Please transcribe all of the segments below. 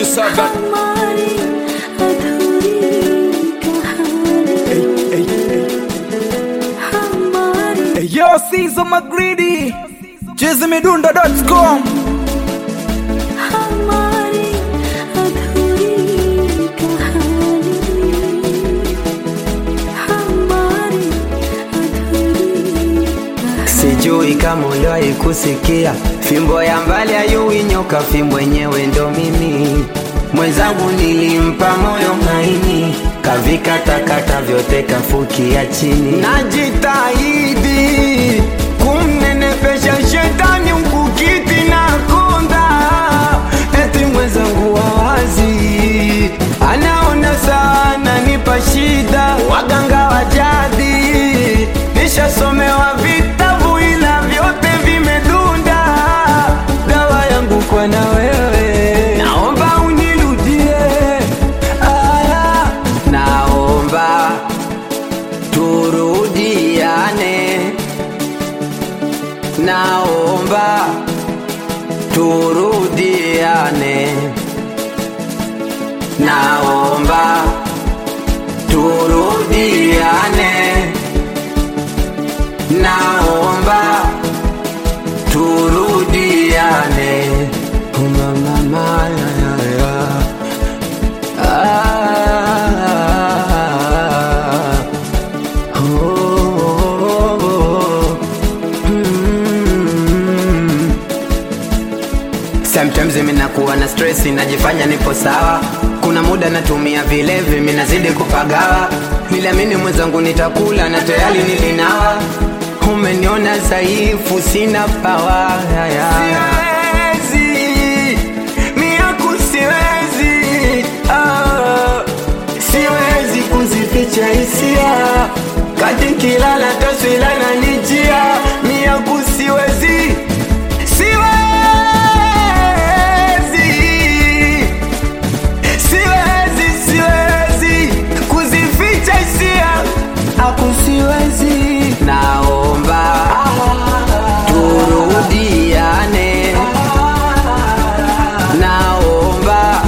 saga हमारी अधूरी कहानी हमारी Hey, Yo, Caesar McGreedy JazzMidundo.com हमारी अधूरी कहानी हमारी अधूरी कहानी Sijui kama uliwahi kusikia fimbo ya mbali ayui nyoka, fimbo yenyewe ndo mimi. Mwenzangu nilimpa moyo maini, kavikatakata vyote kafukia chini. Najitahidi kumnenepesha shetani ukukiti na konda, eti mwenzangu wawazi anaona sana nipa shida, waganga wa jadi nishasomewa vitabu ila vyote vimedunda. Dawa yangu kwa na wewe, naomba unirudie. Aya, naomba turudiane, naomba turudiane, naomba turudiane naomba turudiane umamama Sometimes mimi nakuwa na stress najifanya nipo sawa kuna muda natumia vilevi mimi nazidi kupagawa niliamini mwenzangu nitakula na tayari nilinawa umeniona dhaifu sina pawa siwezi miaku siwezi ah, siwezi kuzificha hisia kati kilala taswira na nijia miaku siwezi siwezi siwezi siwezi kuzificha hisia aku siwezi naomba turudiane naomba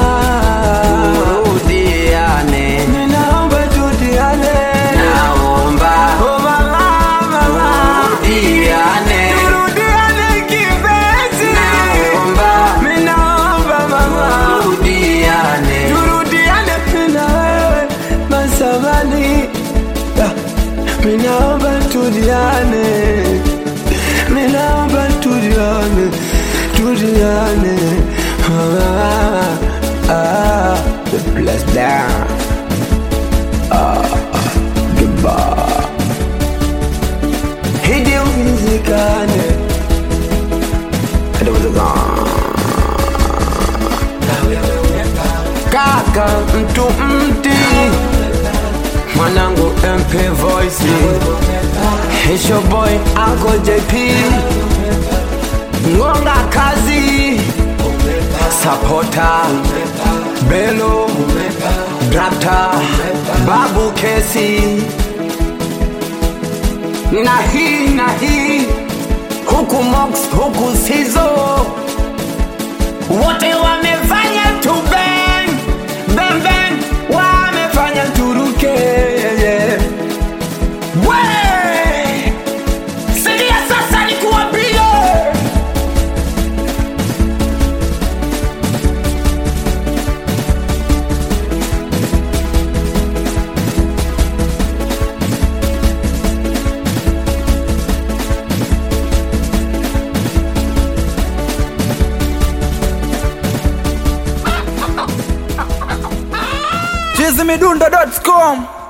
turudiane naomba turudiane naomba turudiane turudiane kipenzi naomba naomba mama turudiane turudiane na wewe masabani Minaomba tuliane, minaomba tuliane, tuliane. Ah, ah, the bless down. Ah, goodbye. Hidi uwezekane. Hadi uwezekane. Kaka mtu mti mwanangu MP Voice Hisho boy Uncle JP Ngonga kazi Sapota Belo Drapta Babu Kesi na hii na hii huku Mox huku Sizo wote wamefanya tu bang bang bang, wamefanya turuke yeah. We sikia sasa, nikuambie JazzMidundo.com